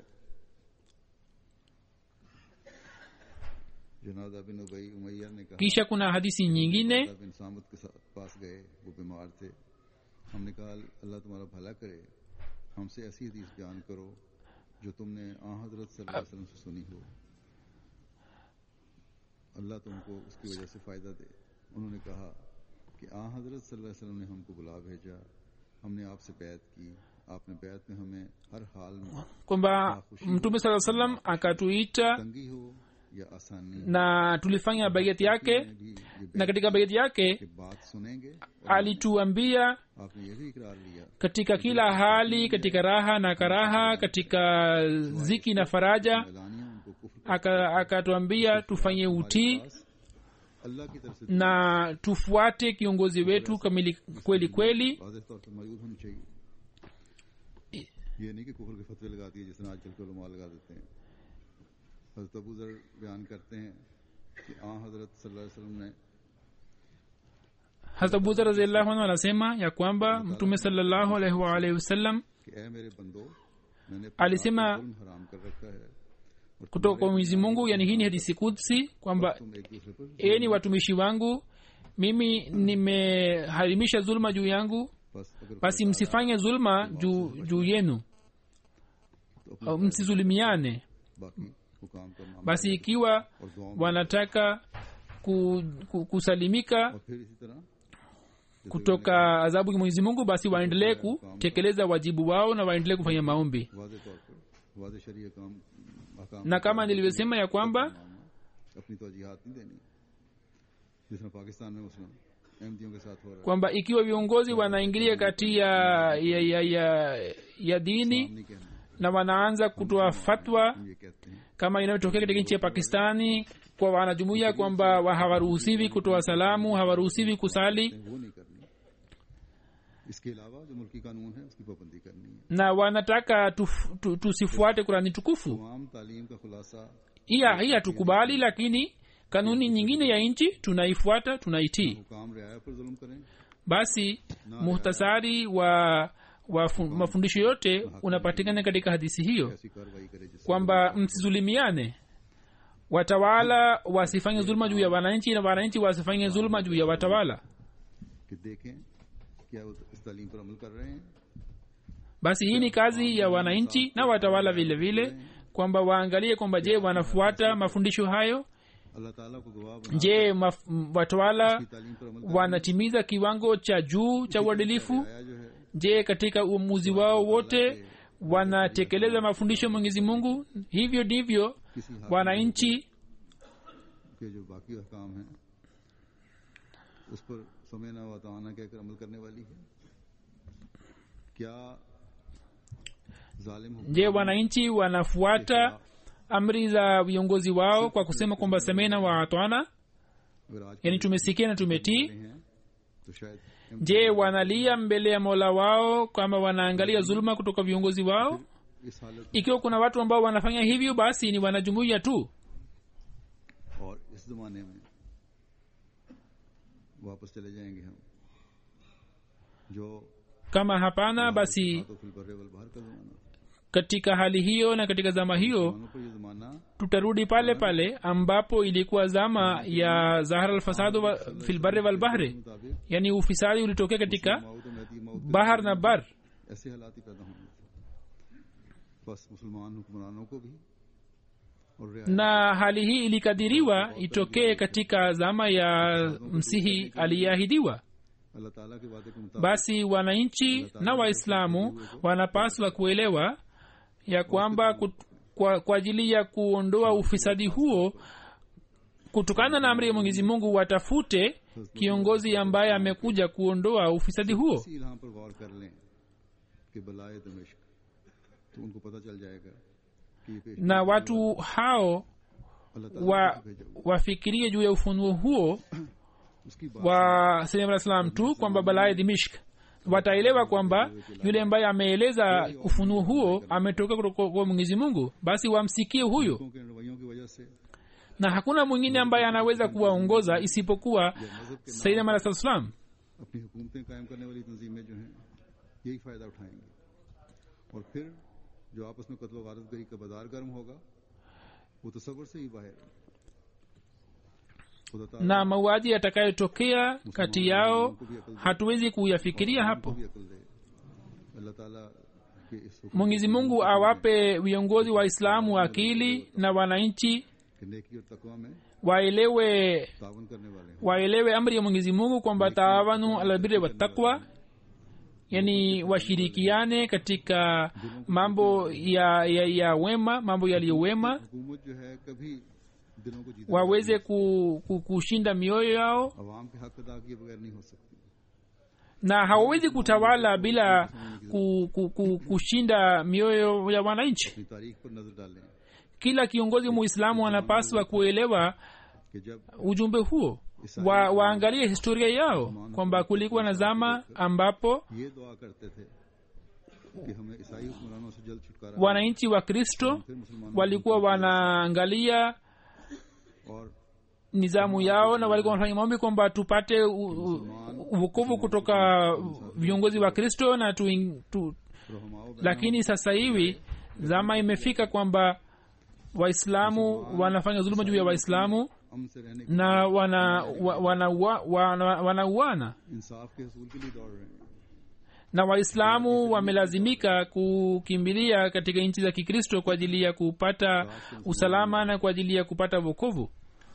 S2: जनादा बिन उबई उमैया ने कहा
S3: kisha kuna hadisi nyingine
S2: जनादा बिन सामत के साथ पास गए वो बीमार थे हमने कहा अल्लाह तुम्हारा भला करे हमसे ऐसी हदीस बयान करो जो तुमने आ हजरत सल्लल्लाहु अलैहि वसल्लम से सुनी हो अल्लाह तुमको उसकी वजह से फायदा दे उन्होंने कहा कि आ हजरत सल्लल्लाहु अलैहि वसल्लम ने हमको बुला भेजा हमने आपसे बैत की आपने बैत में हमें हर हाल में
S3: kwamba mtume saa salam akatuita
S2: तंगी हो या आसानी
S3: na tulifanya baiati yake
S2: में भी ये
S3: na katika baiati yake
S2: कि बात सुनेंगे
S3: alituambia
S2: आपने ये भी इकरार लिया
S3: katika kila hali katika raha na karaha katika ziki na faraja
S2: मैदानियों उनको कुफ्र
S3: aka- akatuambia tufanye utii
S2: अल्लाह की तरफ से
S3: na tufuate kiongozi wetu kamili kweli kweli
S2: वाजह तौर पर मौजूद होनी चाहिए ये नहीं कि कुफर के फतवे लगा दिए जिस तरह आजकल के उलमा लगा देते हैं हजरत अबू जर बयान करते हैं कि आ हजरत सल्लल्लाहु अलैहि वसल्लम ने
S3: hasa buza raziallahu anhu anasema ya kwamba mtume salallahu alaihi waalihi wasallam
S2: कि ए मेरे बंदो मैंने
S3: alisema
S2: जुल्म हराम कर रखा है और
S3: kutoka kwa mwenyezi mungu yani hii ni hadisi kudsi kwamba
S2: तुम एक दूसरे पर
S3: eni watumishi wangu mimi nimeharimisha zulma juu yangu
S2: बस अगर
S3: basi msifanye zulma juu juu yenu
S2: तो अपने
S3: au msizulimiane
S2: बाकी हुकाम का मामला
S3: basi ikiwa
S2: और दुआओं में
S3: wanataka ku, ku, kusalimika
S2: और फिर इसी तरह
S3: kutoka adhabu ya mwenyezi mungu basi waendelee kutekeleza wajibu wao na waendelee kufanya maombi
S2: वाजे तौर पर वाजे शरीय काम अहकाम
S3: na kama nilivyosema ya kwamba
S2: अपनी तोजीहात नहीं देनी जिस तरह पाकिस्तान में मुस्लिम अहमदियों के साथ हो रहा है
S3: kwamba ikiwa viongozi wanaingilia kati ya ya, ya, ya, ya dini
S2: हम नहीं कहना
S3: na wanaanza kutoa fatwa
S2: हम ये कहते हैं
S3: kama inayotokea katika nchi ya pakistani kwa wanajumuia kwamba wa- hawaruhusiwi kutoa salamu hawaruhusiwi kusali
S2: वो नहीं करनी इसके अलावा जो मुल्की कानून है उसकी पाबंदी करनी है
S3: na wanataka tuf- tu- tusifuate kurani tukufu
S2: तमाम तालीम का खुलासा
S3: hiya hii hatukubali lakini kanuni nyingine ya nchi tunaifuata tunaitii
S2: हुकाम रियाया पर जुल्म करें
S3: basi muhtasari wa, wa fu- mafundisho yote unapatikana katika hadisi hiyo
S2: ऐसी कार्रवाई करे जिससे
S3: kwamba msizulimiane watawala wasifanye zuluma juu ya wananchi na wananchi wasifanye zuluma juu ya watawala
S2: कि देखें क्या वो इस तालीम पर अमल कर रहे हैं
S3: basi hii ni kazi ya wananchi na watawala vile vile kwamba waangalie kwamba je wanafuata mafundisho hayo
S2: अल्लाह ताला को गवाह बना
S3: je maf, m- watawala
S2: की तालीम पर अमल कर
S3: wanatimiza kiwango cha juu cha uadilifu
S2: रियाया जो है
S3: je katika uamuzi wao wote wanatekeleza mafundisho ya mwenyezi mungu hivyo ndivyo
S2: किसी हाकिम
S3: wananchi
S2: के जो बाकी अहकाम हैं उस पर समयना व ताना कहकर अमल करने वाली है क्या जालिम हुक्म
S3: je wananchi wanafuata amri za viongozi wao kwa kusema kwamba semena wa atwana
S2: अगर आज
S3: yani tumesikia na tumetii
S2: के हैं तो शायद
S3: je wanalia mbele ya mola wao kwamba wanaangalia zuluma kutoka viongozi wao
S2: इस हालत
S3: ikiwa kuna watu ambao wanafanya hivyo basi ni wanajumuia tu
S2: और इस जमाने में वापस चले जाएंगे हम जो
S3: kama hapana basi
S2: तो फिर बर्रे वल बाहर का जमाना
S3: katika hali hiyo na katika zama hiyo
S2: मानो पर ये जमाना
S3: tutarudi pale pale ambapo ilikuwa zama ya zahara alfasadu wa- fil barri wal bahri
S2: मुताबिक
S3: yani ufisadi ulitokea katika
S2: मौत और महदी मौत
S3: bahar na bar
S2: ऐसे हालात ही पैदा होंगे बस मुसलमान हुक्मरानों को भी और रियाया
S3: na hali hii ilikadiriwa itokee katika zama ya msihi aliyeahidiwa
S2: अल्लाह ताला के वादे के मुताबिक
S3: basi wananchi na waislamu wanapaswa kuelewa ya kwamba kut- kwa, kwa ajili ya kuondoa ufisadi huo kutokana na amri ya mwenyezi mungu watafute kiongozi ambaye amekuja kuondoa ufisadi huo
S2: इसी इल्हाम पर गौर कर लें कि बलाए दमिश्क तो उनको पता चल जाएगा कि ये पेश
S3: na watu hao
S2: अल्लाह ताला
S3: wa,
S2: को भेजा हुआ
S3: wafikirie juu ya ufunuo huo
S2: उसकी बात
S3: wa salim alah salam tu kwamba balaye dimishk wataelewa kwamba yule ambaye ameeleza ufunuo huo ametoka kutoka kwa mwenyezi mungu basi wamsikie huyo
S2: लोगों के रवैयों की वजह से
S3: na hakuna mwingine ambaye anaweza kuwaongoza isipokuwa
S2: या मजहब के
S3: sayyidina alah salam
S2: अपनी हुकूमतें कायम करने वाली तंजीमें जो हैं यही फायदा उठाएंगी और फिर जो आपस में कत्ल वारत गरी का बाजार गर्म होगा वो तस्वर से ही बाहर है। खुदा ताला
S3: na mauaji yatakayotokea kati yao hatuwezi kuyafikiria
S2: को
S3: hapo
S2: भी अकल दे अल्लाह ताला के इस हुक्म
S3: mwenyezi mungu awape viongozi waislamu akili na wananchi
S2: कि नेकी और तकवा में
S3: waelewe
S2: तावन करने वाले हैं
S3: waelewe amri ya mwenyezi mungu kwamba taawanu alabiri watakwa yani washirikiane katika mambo ya, ya, ya wema mambo yaliyowema
S2: हुकूमत जो है कभी दिलों को जीत
S3: waweze ku, ku, kushinda mioyo yao
S2: अवाम के हक अदा किए बगैर नहीं हो सकती
S3: na hawawezi kutawala bila ku, ku, ku, kushinda mioyo ya wananchi
S2: अपनी तारीख पर नजर डालें
S3: kila kiongozi muislamu anapaswa kuelewa
S2: कि जब
S3: ujumbe huo wa, waangalie historia yao kwamba kulikuwa na zama ambapo
S2: ये दुआ करते थे कि हमें ईसाई हुक्मरानों से जल्द छुटकारा
S3: wananchi wa kristo
S2: फिर मुसलमानों
S3: walikuwa wanaangalia
S2: और
S3: nizamu yao na walikuwa wanafanya maombi kwamba tupate u- u- uokovu kutoka viongozi wa kristo na tu, tu,
S2: रहमाओ
S3: lakini sasa hivi zama imefika kwamba waislamu wanafanya dhuluma juu ya waislamu
S2: अमन से रहने की
S3: na wana wa- wanauana wana, wanauana
S2: इंसाफ के हसूल के लिए दौड़ रहे हैं
S3: na waislamu wamelazimika kukimbilia katika nchi za kikristo kwa ajili ya kupata usalama na kwa ajili ya kupata wokovu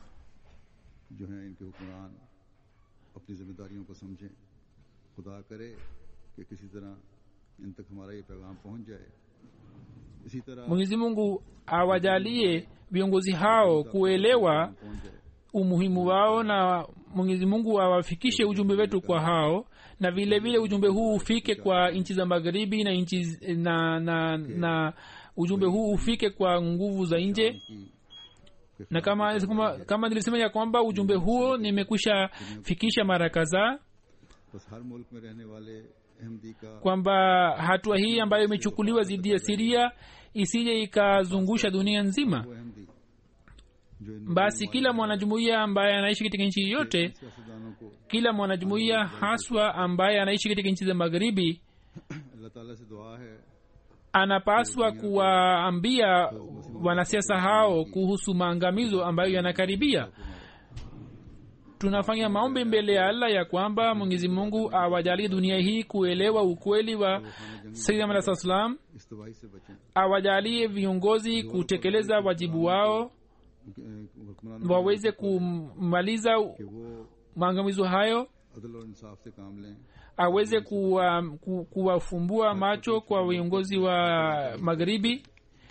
S2: जो हैं इनके हुक्मरान अपनी जिम्मेदारियों को समझें खुदा करे कि किसी तरह इन तक हमारा ये पैगाम पहुंच जाए इसी तरह
S3: mwenyezi mungu awajalie viongozi hao kuelewa
S2: पहुंच जाए
S3: umuhimu wao na mwenyezi mungu awafikishe ujumbe wetu kwa hao na vile vile ujumbe huu ufike kwa nchi za magharibi na nchi na, na, na ujumbe huu ufike kwa nguvu za nje
S2: की
S3: na kama, kama, kama nilisema ya kwamba ujumbe huo nimekwisha fikisha mara kadhaa
S2: बस हर मुल्क में रहने वाले अहमदी का
S3: kwamba hatua hii ambayo imechukuliwa dhidi ya siria isije ikazungusha dunia nzima
S2: वो अहमदी जो इन
S3: basi kila mwanajumuiya ambaye anaishi katika nchi yoyote
S2: सियासतदानों को
S3: kila mwanajumuiya haswa ambaye anaishi katika nchi za magharibi
S2: अल्लाह ताला से दुआ है
S3: anapaswa kuwaambia wanasiasa hao kuhusu maangamizo ambayo yanakaribia tunafanya maombi mbele ya allah ya kwamba mwenyezi mungu awajalie dunia hii kuelewa ukweli wa sayyidina Muhammad SAW salam
S2: इस तबाही से बचें
S3: awajalie viongozi kutekeleza wajibu wao
S2: हुक्मरानों
S3: waweze kumaliza
S2: कि वो
S3: maangamizo hayo
S2: अदल और इंसाफ से काम लें
S3: aweze kuwa, ku, kuwafumbua macho kwa viongozi wa magharibi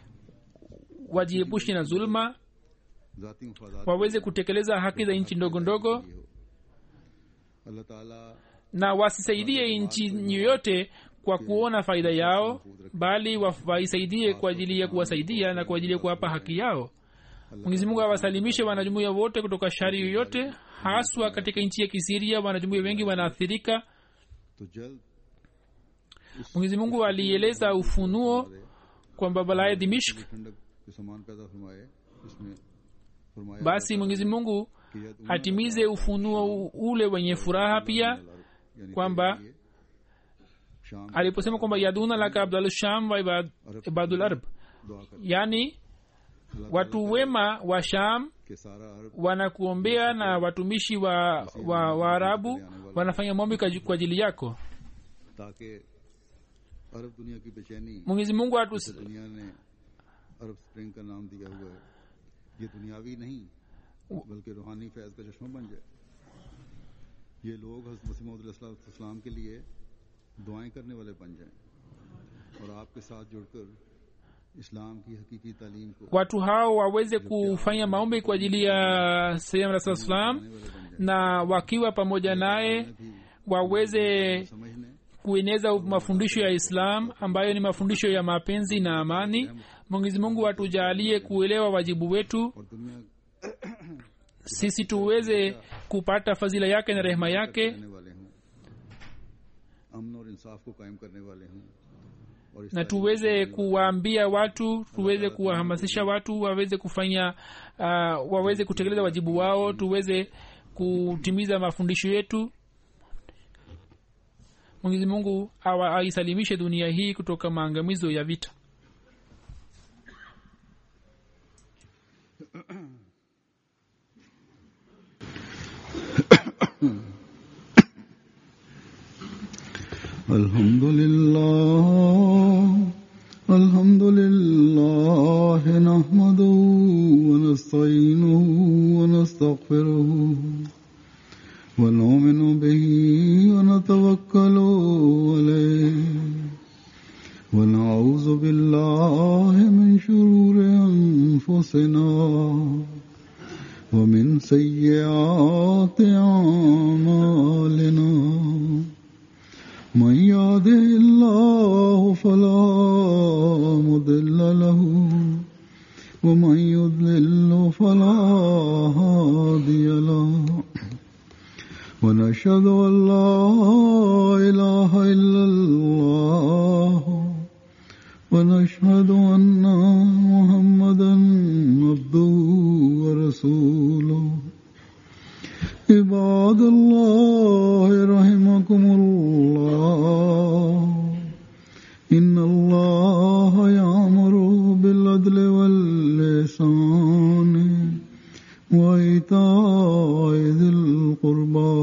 S3: wajiepushe na zulma
S2: जाती मफादात
S3: waweze kutekeleza haki za nchi ndogo ndogo
S2: के लिए हो अल्लाह ताला
S3: na wasisaidie nchi yoyote kwa kuona faida yao bali wa- waisaidie kwa ajili ya kuwasaidia na kwa ajili ya kuwapa haki yao mwenyezi mungu awasalimishe wanajumuia wote kutoka shari yoyote haswa katika nchi ya kisiria wanajumuia wengi wanaathirika
S2: तो जल्द
S3: mwenyezi mungu alieleza ufunuo kwamba balaya dimishk
S2: ठंडक के समान पैदा फरमाए इसमें फरमाया
S3: basi mwenyezi mungu
S2: कि यद
S3: atimize ufunuo u- ule wenye furaha pia
S2: यानी
S3: kwamba
S2: कि ये शाम
S3: aliposema kwamba yaduna laka abdul sham wa ibad- ibadul arab
S2: दुआ कर
S3: yani watu wema wa sham
S2: के सारा अरब
S3: wanakuombea na watumishi wa wa waarabu wanafanya maombi kwa kwa ajili yako
S2: ताकि अरब दुनिया की बेचैनी
S3: mwenyezi mungu atus,
S2: दुनिया ने अरब स्प्रिंग का नाम दिया हुआ है ये दुनियावी नहीं बल्कि रूहानी फैज का चश्मा बन जाए ये लोग हजरत मसीम के लिए दुआएं करने वाले बन जाएं और आपके साथ जुड़कर इस्लाम की हकीकी तालीम को
S3: watu hao waweze kufanya maombi kwa ajili ya sehemu rasul salam
S2: करने वाले बन जाएं
S3: na wakiwa pamoja naye
S2: भी
S3: waweze
S2: समझने
S3: kueneza mafundisho ya islam ambayo ni mafundisho ya mapenzi na amani mwenyezi mungu atujalie kuelewa wajibu wetu
S2: और दुनिया
S3: sisi tuweze kupata fadhila yake na rehema yake
S2: करने वाले हों अमन और इंसाफ को कायम करने वाले हों और इस
S3: na tuweze kuwaambia watu tuweze kuwahamasisha watu waweze kufanya uh, waweze kutekeleza wajibu wao tuweze kutimiza mafundisho yetu mwenyezi mungu awa- aisalimishe dunia hii kutoka maangamizo ya vita
S2: الحمد لله الحمد لله نحمده ونستعينه ونستغفره ونؤمن به ونتوكل عليه ونعوذ بالله من شرور أنفسنا ومن سيئات أعمالنا من يهده الله فلا مضل له ومن يضلل فلا هادي له ونشهد أن لا إله إلا الله ونشهد أن محمدا عبده ورسوله عباد الله رحمكم الله إن الله يأمر بالعدل واللسان وإيتاء ذي القربى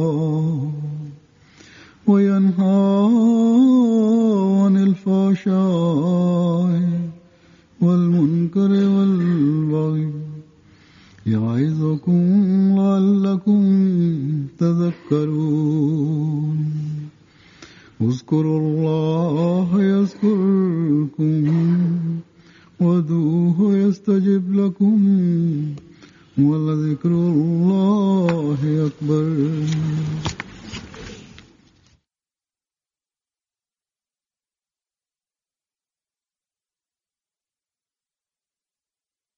S2: وينهى عن الفحشاء والمنكر والبغي يعظكم لعلكم تذكرون اذكروا الله يذكركم ودوه يستجب لكم ولذكر الله أكبر